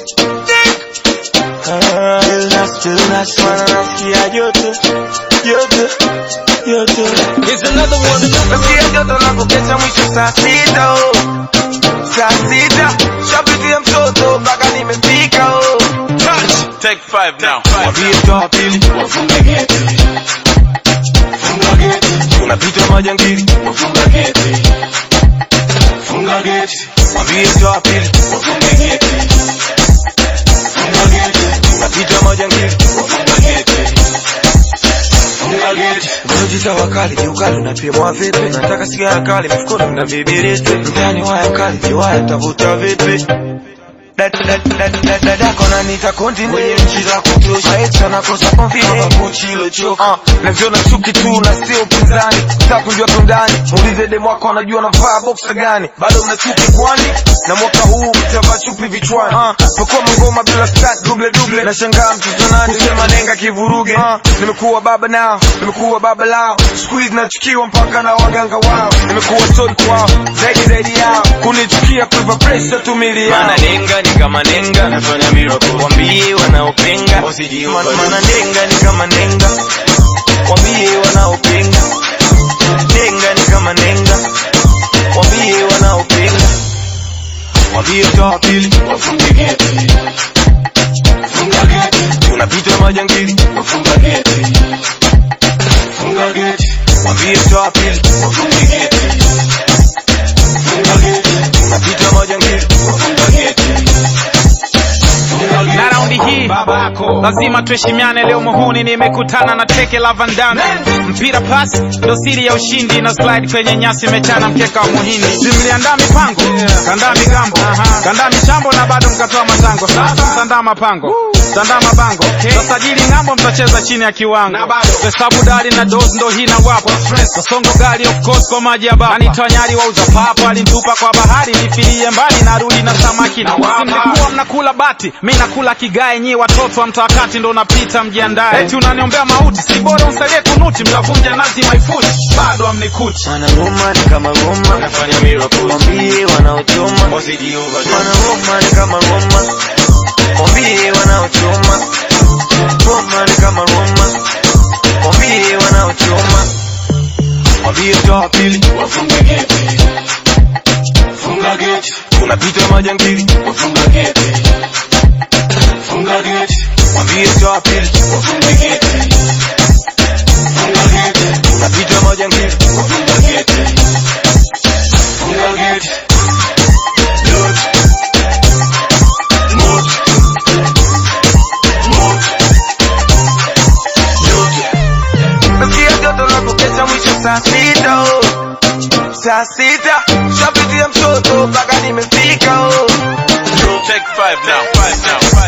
Ah, illness, illness, wana nasikia joto, joto, joto. Here's another one. Nasikia joto na kukesha mwisho saa sita oh. Saa sita shapitia mtoto mpaka nimefika oh. Touch. Take five now. Mwambie toa pili Wafunga geti. Funga geti. unapita majangili Wafunga geti. Funga geti. Mwambie toa pili Wafunga geti. Funga geti. unapita majangili Wafunga geti. Funga geti. Ngoji wakali kiukali unapimwa vipi? Nataka sigara kali mfukoni mna vibiriti. Mtani waya kali kiwaya tavuta vipi? dadako nanita konti mwenye nchi za kutosha maisha nakosa confidence kuchi ilochoka uh, navyona chuki tu na sio upinzani takujua tundani muulize demu wako anajua navaa boksa gani bado mna chuki kwani na mwaka huu mtavaa chupi vichwani uh, pakua mangoma bila stat duble duble nashangaa mtoto nani sema nenga kivuruge uh, nimekuwa baba nao nimekuwa baba lao squeeze nachukiwa mpaka na waganga wao nimekuwa story kwao zaidi zaidi yao kunichukia kuipa pressure tumili yao Mana nenga ni kama nenga. Nafanya miracle. wambie wanaopinga Wasijiunga. Ma- maana nenga ni kama nenga wambie wanaopinga nenga ni kama nenga wambie wanaopinga wambie toa pili Wafunga geti. Funga geti. unapita majangili Wafunga geti. Funga geti. wambie toa pili Wafunga geti. Funga geti. unapita majangili Wafunga geti. Funga geti. na raundi hii lazima tuheshimiane leo muhuni nimekutana na teke la vandame mpira pas ndo siri ya ushindi na slide kwenye nyasi mechana mkeka wa muhindi simliandaa mipango kandaa migambo kandaa michambo na bado mkatoa matango sasa mtandaa mapango mtandaa mabango tasajili ng'ambo mtacheza chini ya kiwango hesabu dali na dos ndo hii na wapo kasongo gari of course kwa maji ya baba nanitoa nyari wauza papa alinitupa kwa bahari nifilie mbali narudi na samaki na wapa mlikuwa mnakula bati mi nakula kigae nyi watoto wa mtawakati ndo unapita mjiandae eti unaniombea mauti si bora unsaidie kunuti mtavunja nazi maifuti bado amnikuti mana ngoma ni kama ngoma Nafanya miracle. wambie wanaochoma Wasijiunga. mana ngoma ni kama ngoma wambie wanaochoma ngoma ni kama ngoma wambie wanaochoma wambie toa pili Wafunga geti. Funga geti. unapita majangili Wafunga geti. Funga geti. wambie toa pili Wafunga geti. Funga geti. unapita majangili Wafunga geti. Funga geti. Load. Mood. Mood. Load. nasikia joto la kukesha mwisho saa sita oh. saa sita shapitia mtoto mpaka nimefika oh. Take five now. Five now. Five